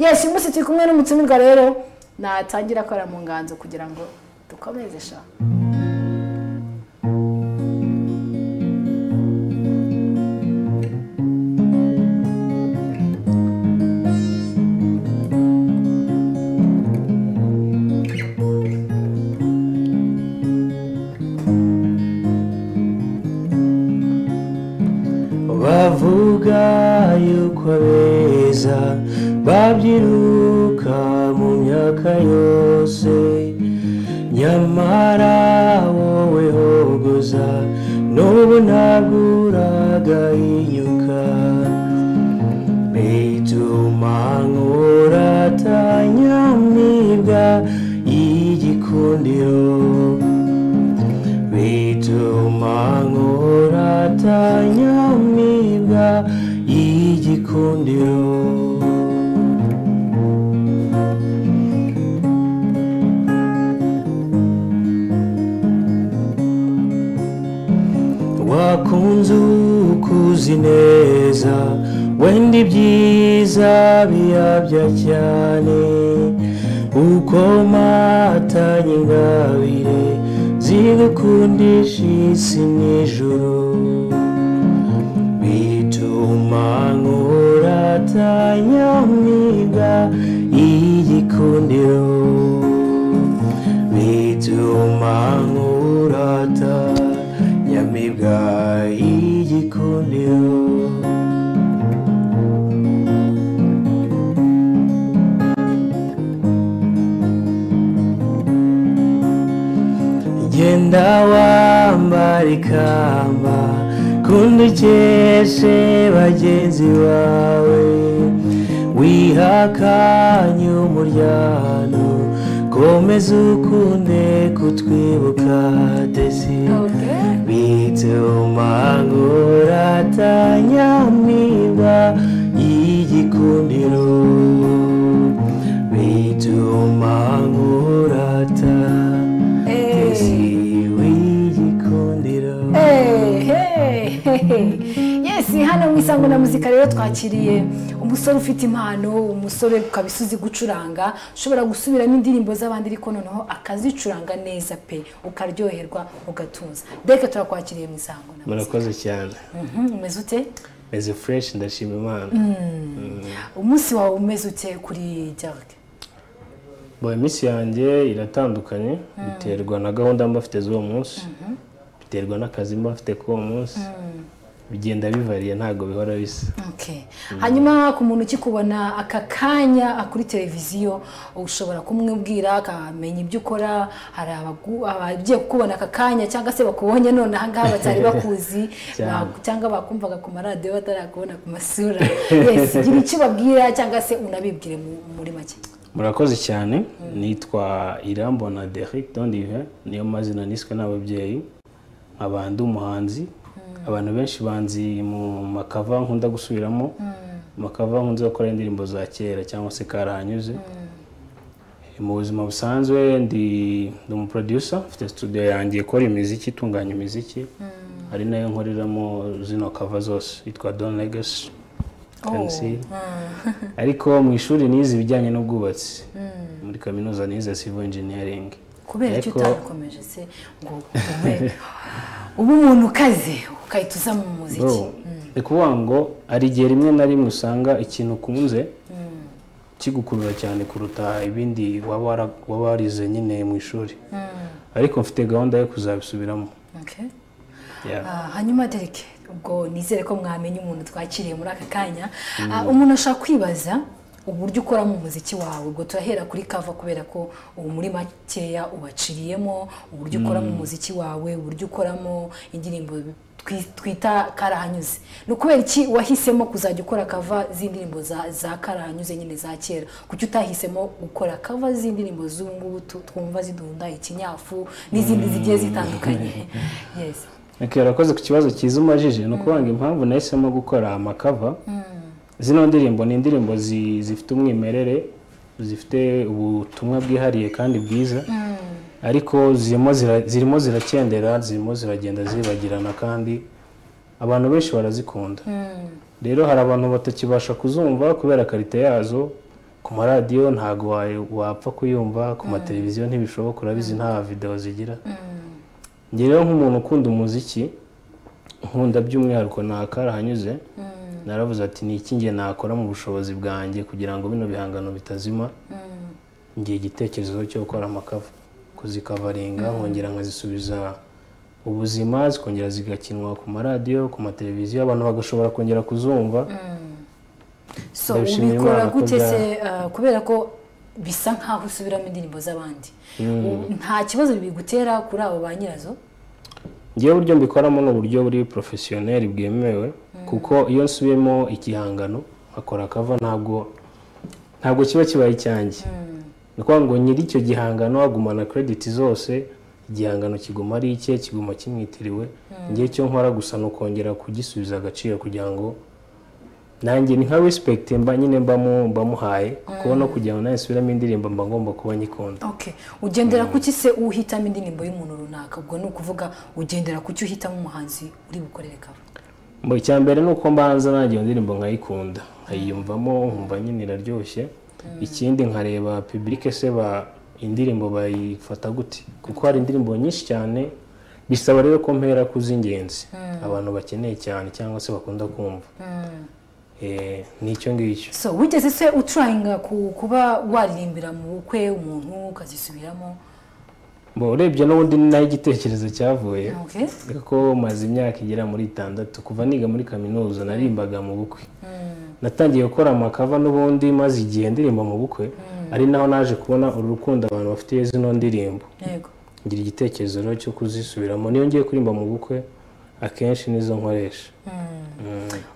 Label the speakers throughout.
Speaker 1: yesi umunsi turi kumwe n'umutumirwa rero natangira akora mu nganzo kugira ngo dukomeze sha
Speaker 2: bavuga yuko abeza babyiruka mu myaka yose nyamara wowe hogoza n'ubu ntabwo uragahinyuka bituma nk'uratanyamibwa y'igikundiro bituma nk'uratanyamibwa y'igikundiro wakunze ukuzi neza wenda ibyiza biyabya cyane uko matanye ingabire zigukundisha isi n'ijoro bituma nk'uratanyamibwa y'igikundiro bituma nk'uratanyamibwa y'igikundiro genda wambara ikamba kundi ukeshe bagenzi bawe wihakanye umuryano komeza ukunde kutwibuka desi bituma nguratanyamibwa y'igikundiro bituma nguratanyamibwa
Speaker 1: yesi hano mu isango na muzika rero twakiriye umusore ufite impano umusore ukaba uzi gucuranga ushobora gusubiramo indirimbo z'abandi ariko noneho akazicuranga neza pe ukaryoherwa ugatuza deke turakwakiriye mu isango na muzika
Speaker 2: murakoze cyane
Speaker 1: Mhm, umeze ute
Speaker 2: meze fureshi ndashima imana
Speaker 1: umunsi wawe umeze ute kuri jaride
Speaker 2: bo iminsi yanjye iratandukanye biterwa na gahunda mba mfite z'uwo munsi biterwa n'akazi mba mfite k'uwo munsi bigenda bivariye ntabwo bihora bisa
Speaker 1: Okay. hanyuma ku muntu ukikubona aka kanya akuri televiziyo ushobora kumubwira akamenya ibyo ukora hari abagu- abagiye kukubona aka kanya cyangwa se bakubonye none aha ngaha batari bakuzi
Speaker 2: Cyane.
Speaker 1: ba- cyangwa bakumvaga ku maradiyo batarakubona ku masura yesi gira icyo ubabwira cyangwa se unabibwire mu- muri make
Speaker 2: murakoze cyane nitwa irambona Derek dondive niyo mazina niswe n'ababyeyi nkaba ndi umuhanzi abantu benshi banzi mu makava nkunda gusubiramo mu makava nkunze gukora indirimbo za kera cyangwa se karahanyuze mu buzima busanzwe ndi ndi umuproducer mfite studio yanjye ikora imiziki itunganya imiziki ari nayo nkoreramo zino kava zose yitwa don legacy Can see. ariko mu ishuri nize ibijyanye n'ubwubatsi muri kaminuza nize civil engineering
Speaker 1: kubera icyo
Speaker 2: Ariko-
Speaker 1: utakomeje se ngo ube ube umuntu ukaze ukahita uza mu muziki
Speaker 2: Bro, ni ukuvuga ngo hari igihe rimwe na rimwe usanga ikintu ukunze kigukurura cyane kuruta ibindi waba wara- waba warize nyine mu ishuri ariko mfite gahunda yo kuzabisubiramo
Speaker 1: Okay.
Speaker 2: Yeah.
Speaker 1: Ah, hanyuma dereke ubwo nizere ko mwamenya umuntu twakiriye muri aka kanya Ah, umuntu ashaka kwibaza uburyo ukoramo umuziki wawe ubwo turahera kuri kava kubera ko ubu muri makeya ubaciriyemo uburyo ukoramo umuziki wawe uburyo ukoramo indirimbo twi- twita karahanyuze ni ukubera iki wahisemo kuzajya ukora kava z'indirimbo za- za karahanyuze nyine za kera kuki utahisemo gukora kava z'indirimbo z'ubu ngubu tu- twumva zidunda ikinyafu n'izindi zigiye zitandukanye yes
Speaker 2: Okay, urakoze ku kibazo cyiza umajije ni ukuvuga ngo impamvu nahisemo gukora amakava zino ndirimbo ni indirimbo zi- zifite umwimerere zifite ubutumwa bwihariye kandi bwiza ariko zirimo zira- zirimo zirakendera zirimo ziragenda zibagirana kandi abantu benshi barazikunda rero hari abantu batakibasha kuzumva kubera karite yazo ku maradiyo ntabwo wa- wapfa kuyumva ku mateleviziyo ntibishoboka urabizi nta videwo zigira njye rero nk'umuntu ukunda umuziki nkunda by'umwihariko ntakarahanyuze naravuze ati ni iki nge nakora mu bushobozi bwanjye kugira ngo bino bihangano bitazima ngira igitekerezo cyo gukora amakava kuzikavaringa nkongera nkazisubiza ubuzima zikongera zigakinwa ku maradiyo ku mateleviziyo abantu bagashobora kongera kuzumva
Speaker 1: so
Speaker 2: Ndabishimira
Speaker 1: ubikora
Speaker 2: Imana ko
Speaker 1: gute
Speaker 2: bya-
Speaker 1: se ah, kubera ko bisa nk'aho usubiramo indirimbo z'abandi U- nta kibazo bigutera kuri abo ba nyirazo
Speaker 2: ngewe uburyo mbikoramo ni uburyo buri porofesiyoneri bwemewe kuko iyo nsubiyemo ikihangano nkakora akava ntabwo ntabwo kiba kibaye icyanjye ni ukuvuga ngo nyiri icyo gihangano agumana krediti zose igihangano kiguma ari icye kiguma kimwitiriwe ngewe icyo nkora gusa ni ukongera kugisubiza agaciro kugira ngo nanjye ni nka respekite mba nyine mbamu- mbamuhaye kuko no kugira ngo nanjye nsubiremo indirimbo mba ngomba kuba nyikunda
Speaker 1: okay ugendera kuki se uhitamo indirimbo y'umuntu runaka ubwo ni ukuvuga ugendera kuki uhitamo umuhanzi uri bukorere kava
Speaker 2: Mbo icya mbere ni uko mbanza nanjye iyo ndirimbo nkayikunda nkayiyumvamo nkumva nyine iraryoshye ikindi nkareba pibulike se ba indirimbo bayifata gute kuko hari indirimbo nyinshi cyane bisaba rero ko mpera ku z'ingenzi abantu bakeneye cyane cyangwa se bakunda kumva Eh, ni icyo ngicyo
Speaker 1: so wigeze se ucuranga ku- kuba waririmbira mu bukwe umuntu ukazisubiramo
Speaker 2: mbo urebye n'ubundi ni naho igitekerezo cyavuye
Speaker 1: okay
Speaker 2: ko maze imyaka igera muri itandatu kuva niga muri kaminuza narimbaga mu bukwe natangiye gukora amakava n'ubundi maze igihe ndirimba mu bukwe ari naho naje kubona uru rukundo abantu bafitiye zino ndirimbo
Speaker 1: yego
Speaker 2: ngira igitekerezo rero cyo kuzisubiramo niyo ngiye kuririmba mu bukwe akenshi nizo nkoresha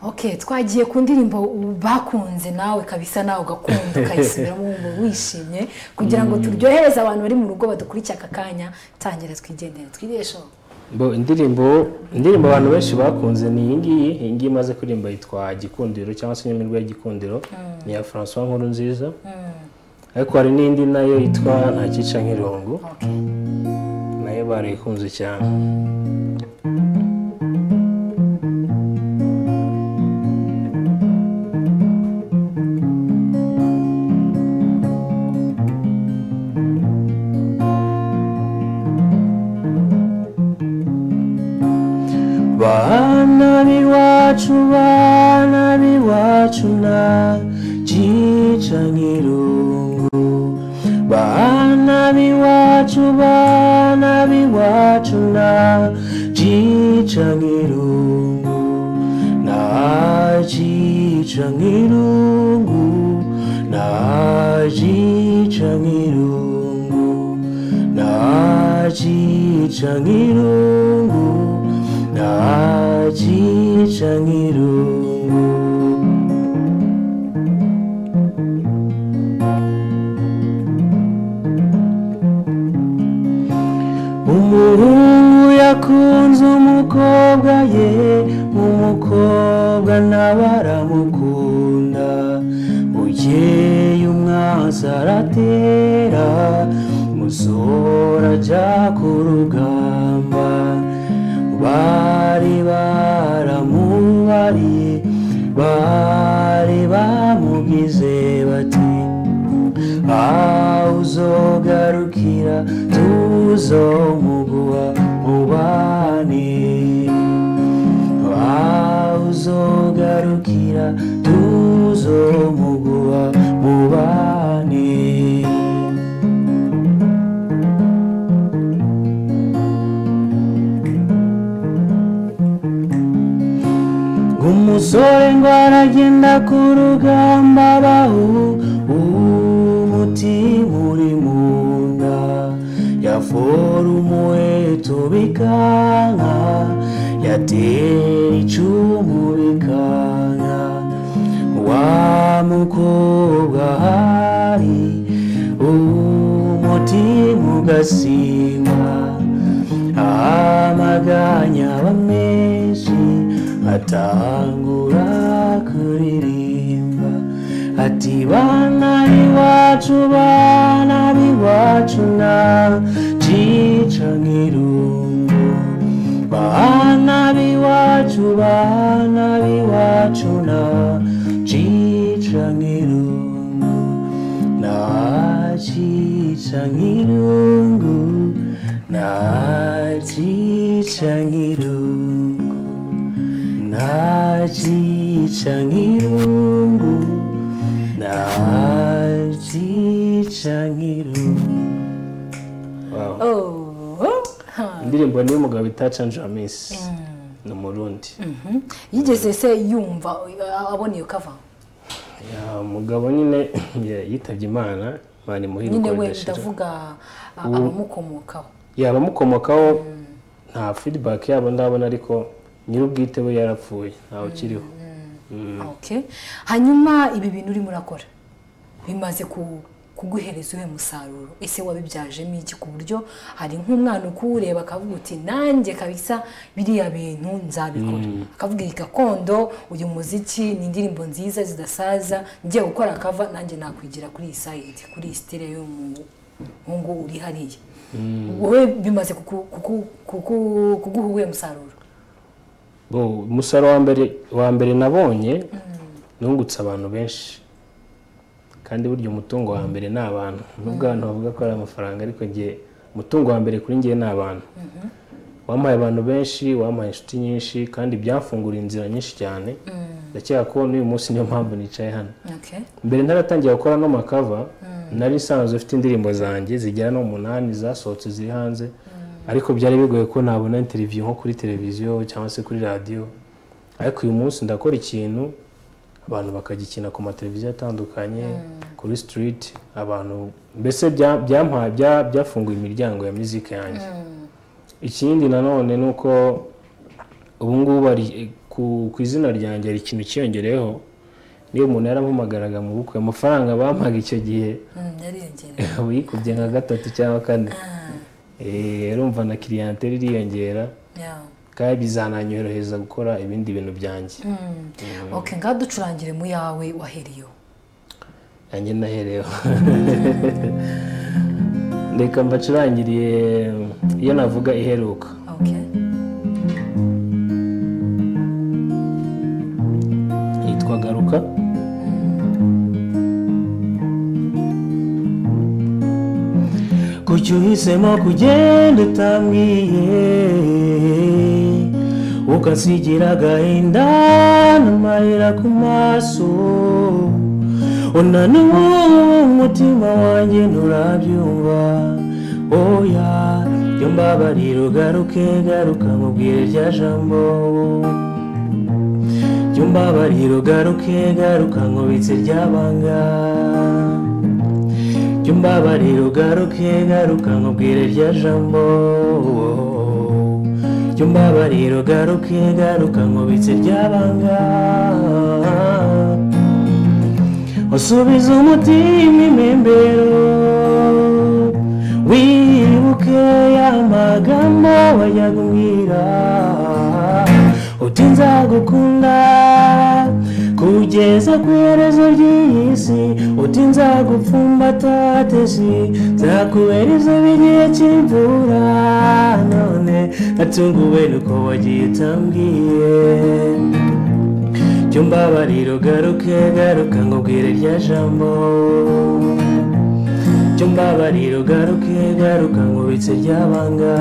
Speaker 1: okay twagiye ku ndirimbo bakunze nawe kabisa nawe ugakunda ukayisubiramo wumva wishimye kugira ngo turyohereze abantu bari mu rugo badukurikira aka kanya tangira twigendere twiresho
Speaker 2: Bo, indirimbo indirimbo abantu benshi bakunze ni iyi ngiyi iyi ngiyi imaze kuririmba yitwa gikundiro cyangwa se inyemirwa ya gikundiro ni iya francois nkuru nziza ariko hari n'indi nayo yitwa ntakica nk'irongo
Speaker 1: okay
Speaker 2: nayo barayikunze cyane bana b'iwacu bana b'iwacu na cica nk'irungu bana b'iwacu bana b'iwacu na cica nk'irungu na cica nk'irungu na cica nk'irungu na cica nk'irungu na cica nk'irungu umuhungu yakunze umukobwa ye umukobwa nawe aramukunda bukeye umwansi aratera musora ajya ku rugamba bari baramubariye bari bamugize bati aho uzogarukira tuzomuguha mubane aho uzogarukira tuzomuguha mubane umusore ngo aragenda ku rugamba bahu umutima uri mu nda yaforumuwe tubikanka yatera icumu bikanka wa mukobwa hari umutima ugasimba amaganya aba menshi atangura kuririmba ati bana iwacu bana b'iwacu na cica nk'irungu bana b'iwacu bana b'iwacu na cica nk'irungu ntakica nk'irungu ntakica nk'irungu ntakica nk'irungu ntakica nk'irungu
Speaker 3: Wow.
Speaker 1: Oh, ha.
Speaker 3: indirimbo niyo mugabo itacanje amisi ni umurundi
Speaker 1: Mhm. yigeze se yumva uh, abona iyo kava
Speaker 3: Ya, mugabo nyine ya- yitabye imana imana imuhira
Speaker 1: nyine
Speaker 3: uko
Speaker 1: we
Speaker 3: bidashira
Speaker 1: ndavuga uh, abamukomokaho
Speaker 3: yaba amukomokaho nta feedback yabo ndabona ariko nyir'ubwite we yarapfuye ntawe ukiriho Mm.
Speaker 1: okay hanyuma ibi bintu urimo urakora bimaze ku- kuguhereza uwe musaruro ese wabibyajemo iki ku buryo hari nk'umwana ukuwureba akavuga uti nanjye kabisa biriya bintu nzabikora akavuga iyi gakondo uyu muziki ni indirimbo nziza zidasaza ngiye gukora akava nanjye nakwigira kuri iyi sayidi kuri iyi sitire y'umuhungu uri hariya wowe bimaze kuku- kuku- kuku- kuguha uwe musaruro
Speaker 3: bo umusaruro wa mbere wa mbere nabonye nungutse abantu benshi kandi burya umutungo wa mbere ni abantu nubwo abantu bavuga ko ari amafaranga ariko ngiye umutungo wa mbere kuri ngiye ni abantu wampaye abantu benshi wampaye inshuti nyinshi kandi byafunguriye inzira nyinshi cyane ndakeka ko n'uyu munsi niyo mpamvu nicaye hano
Speaker 1: okay
Speaker 3: mbere ntaratangira gukora no makava nari nsanzwe ufite indirimbo zanjye zigera no umunani zasohotse ziri hanze ariko byari bigoye ko nabona interiviyo nko kuri televiziyo cyangwa se kuri radiyo ariko uyu munsi ndakora ikintu abantu bakagikina ku mateleviziyo atandukanye kuri sitiriti abantu mbese bya- byampaye bya- byafunguye imiryango ya muzika yanjye ikindi nanone ni uko ubu ngubu hari ku ku izina ryanjye hari ikintu cyiyongereyeho niyo umuntu yarampamagaraga mu bukwe amafaranga bampaga icyo gihe
Speaker 1: Mm, yariyongereye
Speaker 3: ubu yikubye nka gatatu cyangwa kane Eh, urumva na kiriyanteri iriyongera
Speaker 1: yeah.
Speaker 3: kandi bizananyorohereza gukora ibindi bintu byanjye
Speaker 1: ok ngaho ducurangire mu yawe wahereyeho
Speaker 3: nanjye nahereyeho reka mbacurangiriye iyo navuga iheruka
Speaker 1: ok
Speaker 3: yitwa garuka
Speaker 2: kuki uhisemo kugenda utambwiye ukasigira agahinda n'amarira ku maso unaniwe umutima wanjye nturabyumva oya jya mbabarira ugaruke garuka mubwire rya jambo jyumba bariro garuke garuka nkubitse ryabanga jyumba bariro garuke garuka nkubwire rya jambo jyumba bariro garuke garuka nkubitse ryabanga usubiza umutima imimbero wibuke ya magambo wajyaga umbwira uti nzagukunda kugeza ku iherezo ry'iyi si uti nzagupfumbata tesi nzakubera izuba igihe cy'imvura none natunguwe nuko wagiye utambwiye jyumba bariro garuke garuka nkubwire rya jambo jyumba bariro garuke garuka nkubitse ryabanga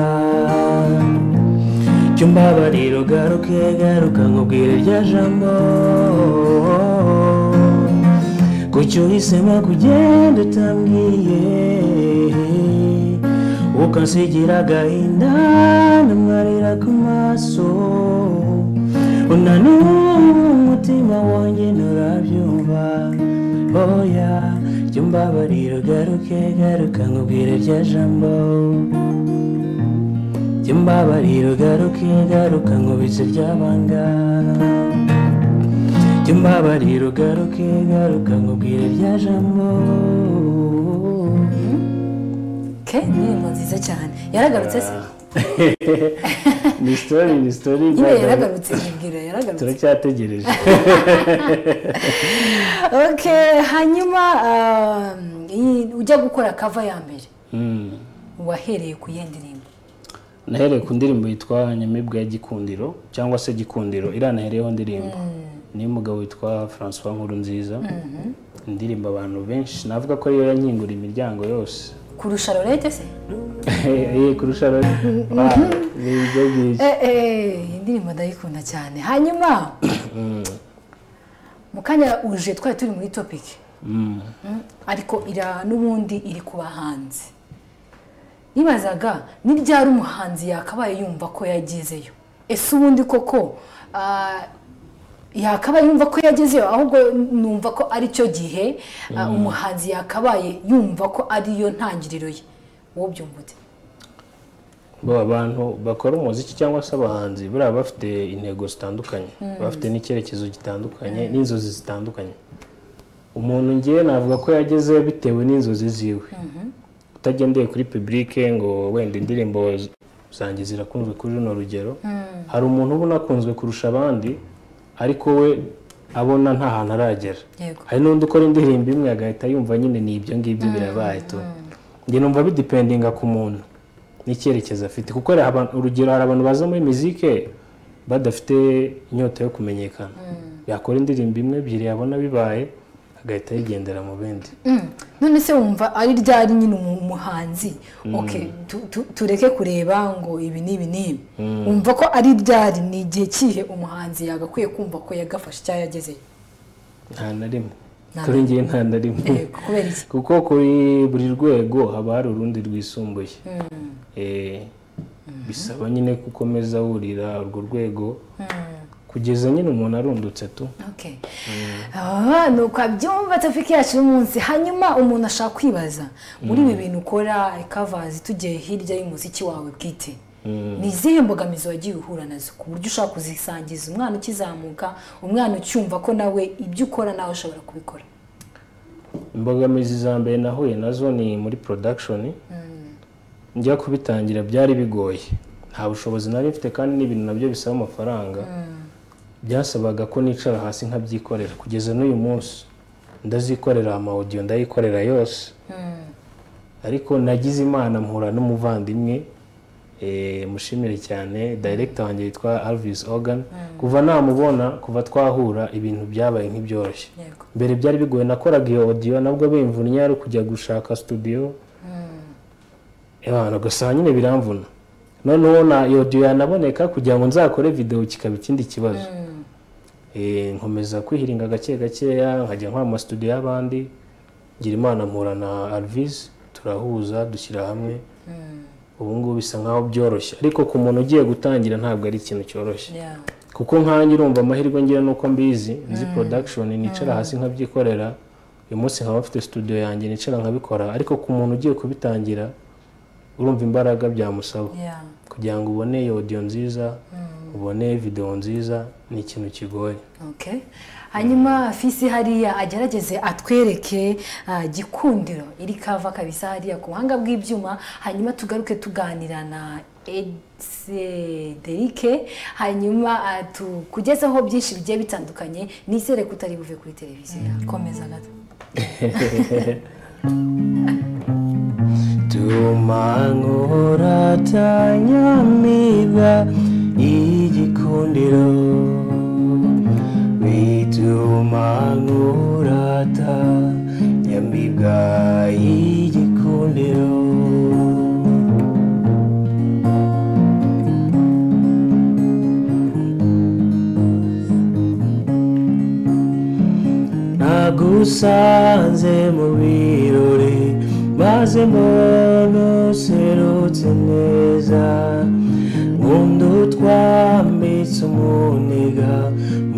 Speaker 2: jyumba bariro garuke garuka nkubwire rya jambo kuki uhisemo kugenda utambwiye ukasigira agahinda n'amarira ku maso unaniwe umutima wanjye nturabyumva oya jya umbabarira ugaruke garuka nkubwire rya jambo jya umbabarira ugaruke garuka nkubise ryabanga jya umbabarira ugaruke garuka nkubwire rya jambo
Speaker 1: ok indirimbo nziza cyane yaragarutse se
Speaker 3: ni sitori ni sitori
Speaker 1: nyine yaragarutse yibwira yaragarutse
Speaker 3: turacyategereje
Speaker 1: ok hanyuma um, iyi- ujya gukora kava ya mbere
Speaker 3: Mm.
Speaker 1: wahereye ku yihe ndirimbo
Speaker 3: nahereye ku ndirimbo yitwa nyamibwa ya gikundiro cyangwa se gikundiro iranahereyeho ndirimbo
Speaker 2: niyo mugabo witwa francois nkurunziza indirimbo abantu benshi navuga ko ariyo yankingura imiryango yose
Speaker 1: kurusha lorete se
Speaker 2: Eh, kurusha abandi ni ibyo ngibyo
Speaker 1: Eh, eh, indirimbo ndayikunda cyane hanyuma mu kanya uje twari turi muri topiki
Speaker 2: Mm.
Speaker 1: Mm, ariko ira n'ubundi iri ku bahanzi nibazaga ni ryari umuhanzi yakabaye yumva ko yagezeyo ese ubundi koko ah, yakabaye yumva ko yagezeyo ahubwo numva ko ari cyo gihe ah, umuhanzi yakabaye yumva ko ariyo ntangiriro ye wowe byumva ute
Speaker 2: bo abantu bakora umuziki cyangwa se abahanzi buriya baba bafite intego zitandukanye bafite n'icyerekezo gitandukanye n'inzozi zitandukanye umuntu ngewe navuga ko yageze bitewe n'inzozi ziwe utagendeye kuri pibulike ngo wenda indirimbo z- zanjye zirakunzwe kuri runo rugero hari umuntu ubona akunzwe kurusha abandi ariko we abona nta hantu aragera
Speaker 1: yego
Speaker 2: hari n'undi ukora indirimbo imwe agahita yumva nyine ni ibyo ngibyo birabaye tu njye numva bidipendinga ku muntu n'icyerekezo afite kuko hari abantu- urugero hari abantu baza muri mizike badafite inyota yo kumenyekana yakora indirimbo imwe ebyiri yabona bibaye agahita yigendera mu bindi
Speaker 1: Mm. none se wumva ari ryari nyine umu- umuhanzi okay tu- tu- tureke kureba ngo ibi n'ibi n'ibi wumva ko ari ryari ni igihe kihe umuhanzi yagakwiye kumva ko yagafashe icyaha yagezeyo
Speaker 2: nta na rimwe
Speaker 1: Nta
Speaker 2: kuri njye nta na rimwe
Speaker 1: Eh, kubera iki
Speaker 2: kuko kuri buri rwego haba hari urundi rwisumbuye Eh, bisaba nyine gukomeza wurira urwo rwego kugeza nyine umuntu arundutse tu
Speaker 1: okay Ah, ni uko abyumva tafiki yacu y'umunsi hanyuma umuntu ashaka kwibaza muri ibi bintu ukora kavazi tugiye hirya y'umuziki wawe bwite ni izihe mbogamizi wagiye uhura nazo ku buryo ushaka kuzisangiza umwana ukizamuka umwana ucyumva ko nawe ibyo ukora nawe ushobora kubikora
Speaker 2: imbogamizi za mbere nahuye nazo ni muri production njya kubitangira byari bigoye nta bushobozi nari mfite kandi n'ibintu nabyo bisaba amafaranga byasabaga ko nicara hasi nkabyikorera kugeza n'uyu munsi ndazikorera amawudiyo ndayikorera yose ariko nagize imana mpura n'umuvandimwe eh, mushimire cyane director wanjye witwa Alvis Organ kuva namubona kuva twahura ibintu byabaye nk'ibyoroshye
Speaker 1: yego
Speaker 2: mbere byari bigoye nakoraga iyo audio nabwo bimvunnye ari kujya gushaka studio abantu gusa nyine biramvuna noneho na iyo audio yanaboneka kugira ngo nzakore video kikaba ikindi kibazo Eh, nkomeza kwihiringa gake gakeya nkajya nkora mu studio y'abandi ngira imana mpura na Alvis turahuza dushyira hamwe ubu ngubu bisa nkaho byoroshye ariko ku muntu ugiye gutangira ntabwo ari ikintu cyoroshye
Speaker 1: Yeah.
Speaker 2: kuko nkanjye urumva amahirwe ngira nuko mbizi nzi production nicara hasi nkabyikorera uyu munsi nkaba mfite studio yanjye nicara nkabikora ariko ku muntu ugiye kubitangira urumva imbaraga byamusaba
Speaker 1: Yeah.
Speaker 2: kugira ngo ubone iyo audio nziza ubone video nziza ni ikintu kigoye
Speaker 1: Okay. hanyuma fisi hariya agerageze atwereke ah, gikundiro iri kava kabisa hariya ku buhanga bw'ibyuma hanyuma tugaruke tuganira na Derike hanyuma ah, tukugezeho byinshi bigiye bitandukanye nizere ko utari buve kuri televiziyo yawe. komeza gato
Speaker 4: tumanguratanyamiga y'igikundiro bitumangurata nyamibwa y'igikundiro nagusanze mu birori mazemo nuserutse neza nkunda utwambitse umuniga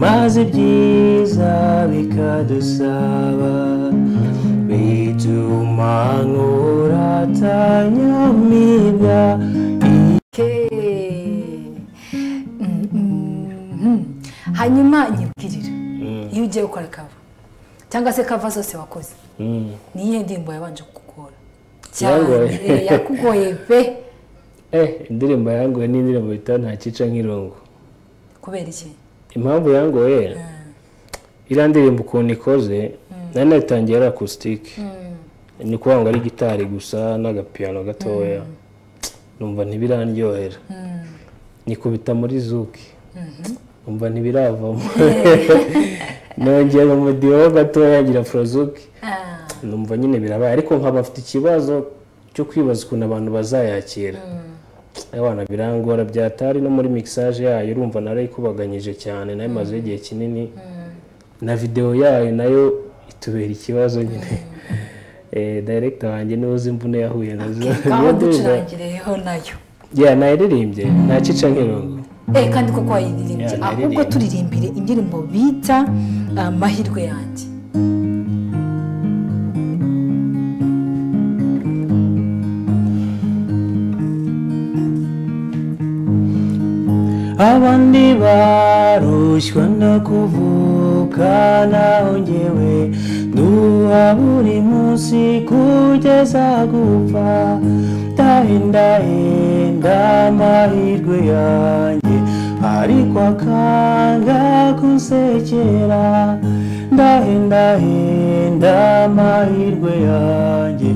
Speaker 4: maze ibyiza bikadusaba bituma nkuratanyamibwa
Speaker 1: Okay. Mm, mm, mm. hanyuma nyibwirira iyo ugiye gukora kava cyangwa se kava zose wakoze
Speaker 2: Mm.
Speaker 1: ni iyihe ndirimbo yabanje kukugora
Speaker 2: Yangoye.
Speaker 1: Eh, yakugoye pe
Speaker 2: eh indirimbo yangoye ni indirimbo bita nta cyica nk'irongo
Speaker 1: kubera iki
Speaker 2: impamvu yangoye iriya ndirimbo ukuntu ikoze nari nayitangiye ari acoustic ni ukuvuga ngo ari gitari gusa n'agapiyano gatoya numva ntibirandyohera nikubita muri zuki umva ntibiravamo nongera umudiho gatoya ngira forozuke
Speaker 1: Ah,
Speaker 2: numva nyine birabaye ariko nkaba afite ikibazo cyo kwibaza ukuntu abantu bazayakira abana birangora byatari no muri mixage yayo urumva narayikubaganyije cyane nayo imazeho igihe kinini na videwo yayo nayo itubera ikibazo nyine Eh, director wanjye niwe uzi imvune yahuye nazo
Speaker 1: ngaho ducurangireho nayo
Speaker 2: ya nayiririmbye ntacica nk'irongo
Speaker 1: Eh, kandi koko wayiririmbye
Speaker 2: Yeah,
Speaker 1: ahubwo
Speaker 2: naririmbye.
Speaker 1: turirimbire indirimbo bita amahirwe yanjye
Speaker 4: abandi barushywa no kuvuka naho njyewe nduha buri munsi kugeza gupfa ndahendahenda amahirwe yanjye ariko akanga kunsekera ndahendahenda amahirwe yanjye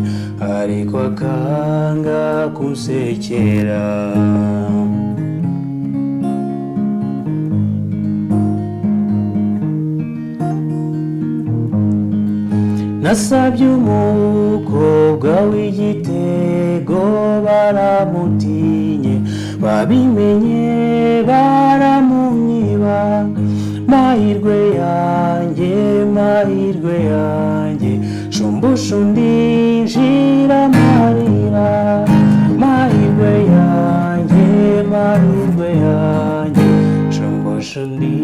Speaker 4: ariko akanga kunsekera nasabye umukobwa w'igitego baramutinye babimenye baramunyiba mahirwe yanjye mahirwe yanjye shumbusha undi njira marira mahirwe yanjye mahirwe yanjye shumbusha undi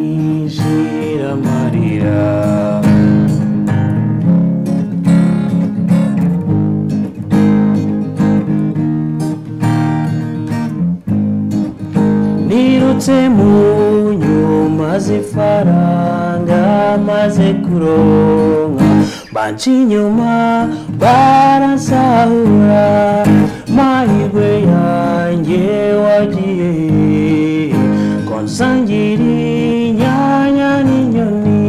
Speaker 4: njira marira nirutse mu nyuma z'ifaranga maze kuronka banca inyuma barasahura mahirwe yanjye wagiye hehe? ko nsangira inyanya n'inyoni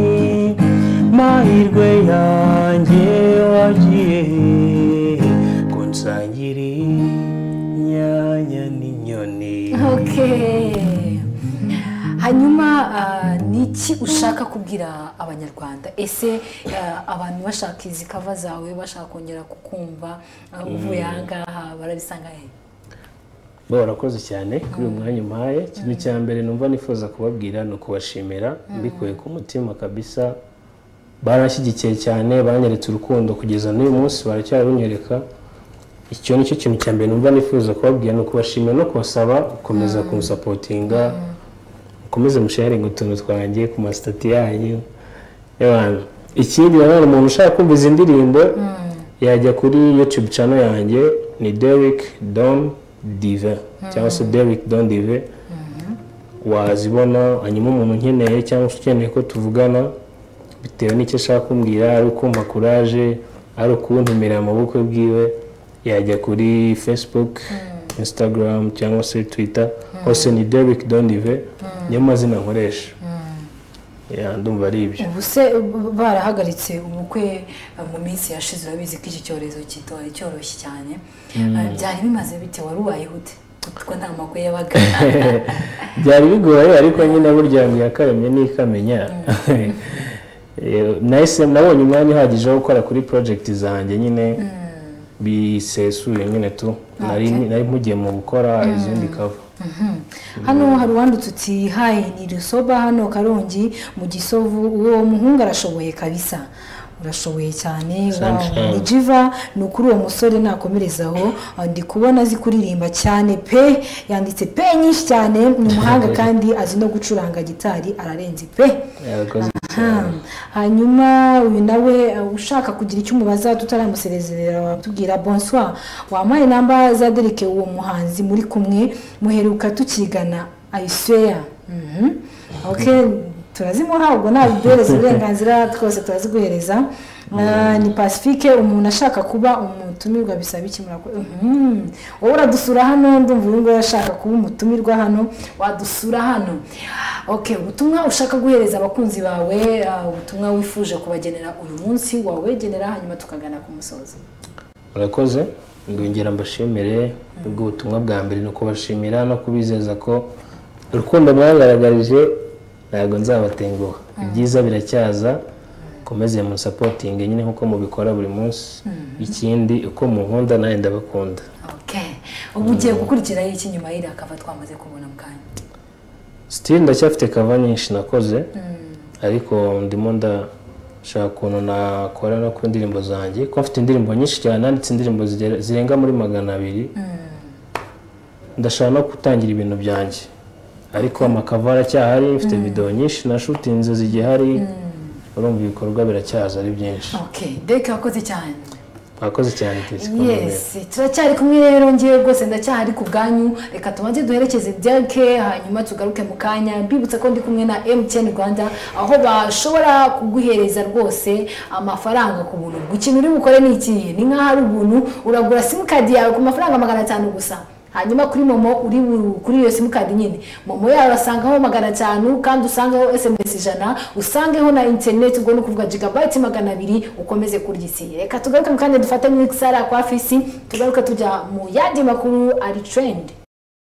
Speaker 4: mahirwe yanjye wagiye hehe? ko nsangira inyanya n'inyoni
Speaker 1: Okay. hanyuma ah, ni iki ushaka kubwira abanyarwanda ese ah, abantu bashaka izi kava zawe bashaka kongera kukumva ah, uvuye ahangaha barabisanga he
Speaker 2: bo barakoze cyane kuri uyu mwanya umpaye ikintu cya mbere numva nifuza kubabwira ni ukubashimira mbikuye ku mutima kabisa barashyigikiye cyane banyeretse urukundo kugeza n'uyu munsi baracyarunyereka icyo nicyo kintu cya mbere numva nifuza kubabwira ni ukubashimira no kubasaba gukomeza kumusapotinga mukomeze musharinga utuntu twanjye ku masitati yanyu y'abantu ikindi nanone umuntu ushaka kumva izi ndirimbo yajya kuri youtube channel yanjye ni Derrick Don Dive cyangwa se Derrick Don Dive wazibona hanyuma umuntu unkeneye cyangwa se ukeneye ko tuvugana bitewe n'icyo ashaka kumbwira ari ukumpa kuraje ari ukuntumira mu bukwe bwiwe yajya kuri facebook instagram cyangwa se twitter hose ni Derrick Don Dive niyo mazina nkoresha Ya, ndumva ari ibyo
Speaker 1: ubu se b- barahagaritse ubukwe ah, mu minsi yashize urabizi ko iki cyorezo kitora cyoroshye cyane Ah, byari bimaze bite wari ubayeho ute kuko nta makuru yabaga
Speaker 2: byari bigoye ariko nyine burya ngo iyakaremye n'ikamenya Eh, nahise nabonye umwanya uhagije wo gukora kuri project zanjye nyine bisesuye nyine tu nari nari mpugiye mu gukora izindi cover
Speaker 1: hano hari uwanditse uti hayi ni rusoba hano karongi mu gisovu uwo muhungu arashoboye kabisa urashoboye cyane
Speaker 2: Sunshine.
Speaker 1: wow, ni jiva ni ukuri uwo musore nakomerezaho Ah, ndi kubona azi kuririmba cyane pe yanditse pe nyinshi cyane ni umuhanga kandi azi no gucuranga gitari ararenze pe
Speaker 2: yarakoze
Speaker 1: Ha. hanyuma uyu nawe uh, ushaka kugira icyo umubaza tutaramusezerera watubwira bonsoir wampaye namba za derike uwo muhanzi muri kumwe muheruka tukigana ayisweya okay turazimuha ubwo ntabiduhereza uburenganzira twose turaziguhereza Ah, ni pacifique umuntu ashaka kuba umutumirwa bisaba iki murakora Mhm. wowe uradusura hano ndumva uyu nguyu ashaka kuba umutumirwa hano wadusura hano okay ubutumwa ushaka guhereza abakunzi bawe ah, ubutumwa wifuje kubagenera uyu munsi wawegenera hanyuma tukagana ku musozo
Speaker 2: murakoze ndongera mbashimire ubwo butumwa bwa mbere ni ukubashimira no kubizeza ko urukundo mwagaragarije ntabwo nzabatenguha ibyiza biracyaza komeze munsapotinge nyine nk'uko mubikora buri munsi ikindi uko munkunda nawe ndabakunda
Speaker 1: Okay. ubu ugiye gukurikiraho iki nyuma y'iriya kava twamaze kubona mu kanya
Speaker 2: sitiri ndacyafite kava nyinshi nakoze ariko ndimo ndashaka ukuntu nakora no ku ndirimbo zanjye ko mfite indirimbo nyinshi cyane nanditse indirimbo zigera- zirenga muri magana abiri ndashaka no gutangira ibintu byanjye ariko amakava aracyahari mfite videwo nyinshi na shutinze zigihari urumva ibikorwa biracyaza ari byinshi
Speaker 1: okay beke wakoze cyane
Speaker 2: mwakoze cyane tesi
Speaker 1: yes turacyari kumwe rero ngewe rwose ndacyahari ku bwanyu reka tubanze duherekeze byanke hanyuma tugaruke mu kanya mbibutsa ko ndi kumwe na mtn rwanda aho bashobora kuguhereza rwose amafaranga ku buntu ubwo ikintu uri bukore ni ikihe ni nk'aho ari ubuntu uragura simukadi yawe ku mafaranga magana atanu gusa hanyuma kuri momo uri bu- kuri iyo simukadi nyine momo yawe urasangaho magana atanu kandi usangaho sms ijana usangeho na interineti ubwo ni ukuvuga jigabayiti magana abiri ukomeze kurya isi reka tugaruke mu kanya dufate muri kisara kwa fisi tugaruke tujya mu yandi makuru ari trendi